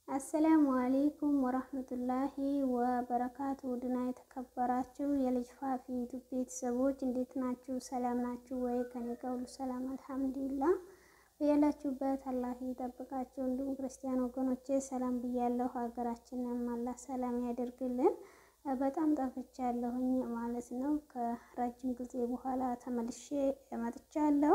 አሰላሙ አሌይኩም ወራህመቱላሂ ወበረካቱ ውድና የተከበራችሁ የልጅ ፋፊ ዩቱብ ቤተሰቦች እንዴት ናችሁ? ሰላም ናችሁ ወይ? ከኔ ጋር ሁሉ ሰላም አልሐምዱሊላ። ያላችሁበት አላህ ይጠብቃችሁ። እንዲሁም ክርስቲያን ወገኖቼ ሰላም ብያለሁ። ሀገራችንን አላህ ሰላም ያደርግልን። በጣም ጠፍቻለሁኝ ማለት ነው። ከረጅም ጊዜ በኋላ ተመልሼ መጥቻለሁ።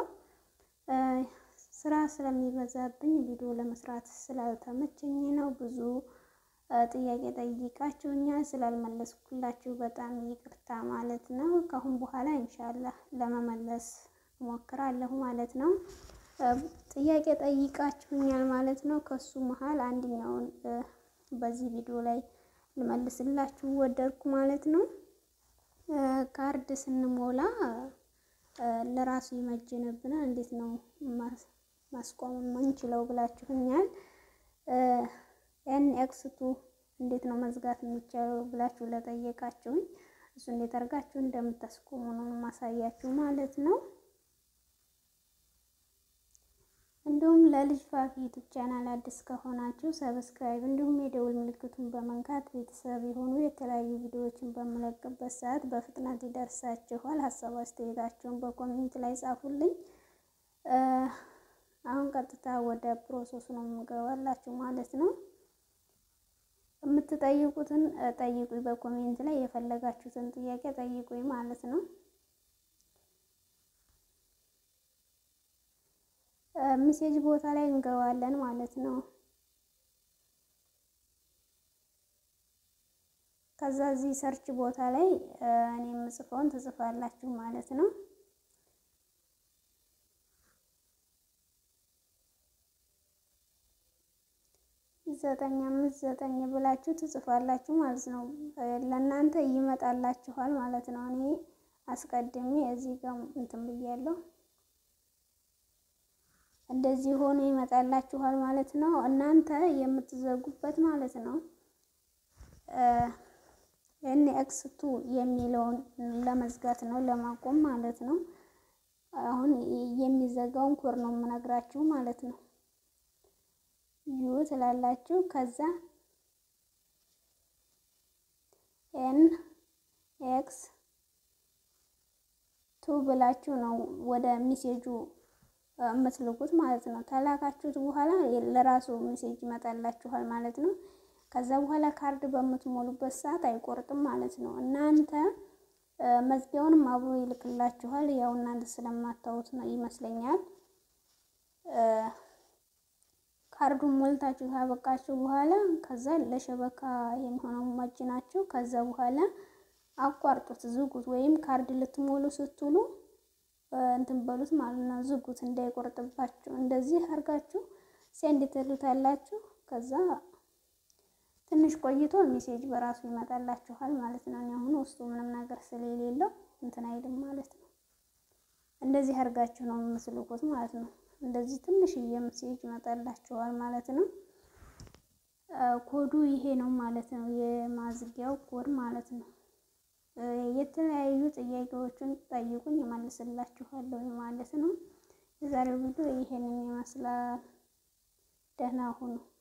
ስራ ስለሚበዛብኝ ቪዲዮ ለመስራት ስላልተመቸኝ ነው። ብዙ ጥያቄ ጠይቃችሁኛል ስላልመለስኩላችሁ በጣም ይቅርታ ማለት ነው። ከአሁን በኋላ ኢንሻላህ ለመመለስ እሞክራለሁ ማለት ነው። ጥያቄ ጠይቃችሁኛል ማለት ነው። ከሱ መሀል አንደኛውን በዚህ ቪዲዮ ላይ ልመልስላችሁ ወደድኩ ማለት ነው። ካርድ ስንሞላ ለራሱ ይመጅንብናል እንዴት ነው ማስቆም የምንችለው ብላችሁኛል። ኤን ኤክስ ቱ እንዴት ነው መዝጋት የሚቻለው ብላችሁ ለጠየቃችሁኝ እሱ እንዴት አድርጋችሁ እንደምታስቆሙ ነው ማሳያችሁ ማለት ነው። እንዲሁም ለልጅ ፋፊ ዩቱብ ቻናል አዲስ ከሆናችሁ ሰብስክራይብ እንዲሁም የደውል ምልክቱን በመንካት ቤተሰብ የሆኑ የተለያዩ ቪዲዮዎችን በምለቅበት ሰዓት በፍጥነት ይደርሳችኋል። ሀሳብ አስተያየታችሁን በኮሜንት ላይ ጻፉልኝ። አሁን ቀጥታ ወደ ፕሮሰሱ ነው የምገባላችሁ ማለት ነው። የምትጠይቁትን ጠይቁኝ፣ በኮሜንት ላይ የፈለጋችሁትን ጥያቄ ጠይቁኝ ማለት ነው። ሚሴጅ ቦታ ላይ እንገባለን ማለት ነው። ከዛ እዚህ ሰርች ቦታ ላይ እኔ የምጽፈውን ትጽፋላችሁ ማለት ነው። ዘጠኝ አምስት ዘጠኝ ብላችሁ ትጽፋላችሁ ማለት ነው። ለእናንተ ይመጣላችኋል ማለት ነው። እኔ አስቀድሜ እዚህ ጋር እንትን ብያለሁ። እንደዚህ ሆኖ ይመጣላችኋል ማለት ነው። እናንተ የምትዘጉበት ማለት ነው ኤን ኤክስ ቱ የሚለውን ለመዝጋት ነው ለማቆም ማለት ነው። አሁን የሚዘጋውን ኮድ ነው የምነግራችሁ ማለት ነው። ዩ ትላላችሁ። ከዛ ኤን ኤክስ ቱ ብላችሁ ነው ወደ ሚሴጁ የምትልኩት ማለት ነው። ተላካችሁት በኋላ ለራሱ ሜሴጅ ይመጣላችኋል ማለት ነው። ከዛ በኋላ ካርድ በምትሞሉበት ሰዓት አይቆርጥም ማለት ነው። እናንተ መዝጊያውንም አብሮ ይልክላችኋል። ያው እናንተ ስለማታዩት ነው ይመስለኛል። ካርዱን ሞልታችሁ ካበቃችሁ በኋላ ከዛ ለሸበካ የሚሆነው መጅናችሁ ከዛ በኋላ አቋርጡት፣ ዝጉት። ወይም ካርድ ልትሞሉ ስትሉ እንትን በሉት ማለት ነው። ዝጉት እንዳይቆርጥባችሁ። እንደዚህ አድርጋችሁ ሴንድ ትሉታላችሁ። ከዛ ትንሽ ቆይቶ ሜሴጅ በራሱ ይመጣላችኋል ማለት ነው። እኔ አሁን ውስጡ ምንም ነገር ስለሌለው እንትን አይልም ማለት ነው። እንደዚህ አድርጋችሁ ነው የምትልኩት ማለት ነው። እንደዚህ ትንሽዬ ሜሴጅ ይመጣላችኋል ማለት ነው። ኮዱ ይሄ ነው ማለት ነው። የማዝጊያው ኮድ ማለት ነው። የተለያዩ ጥያቄዎችን ጠይቁኝ እመልስላችኋለሁ ማለት ነው። የዛሬው ቪዲዮ ይሄንን ይመስላል። ደህና ሁኑ።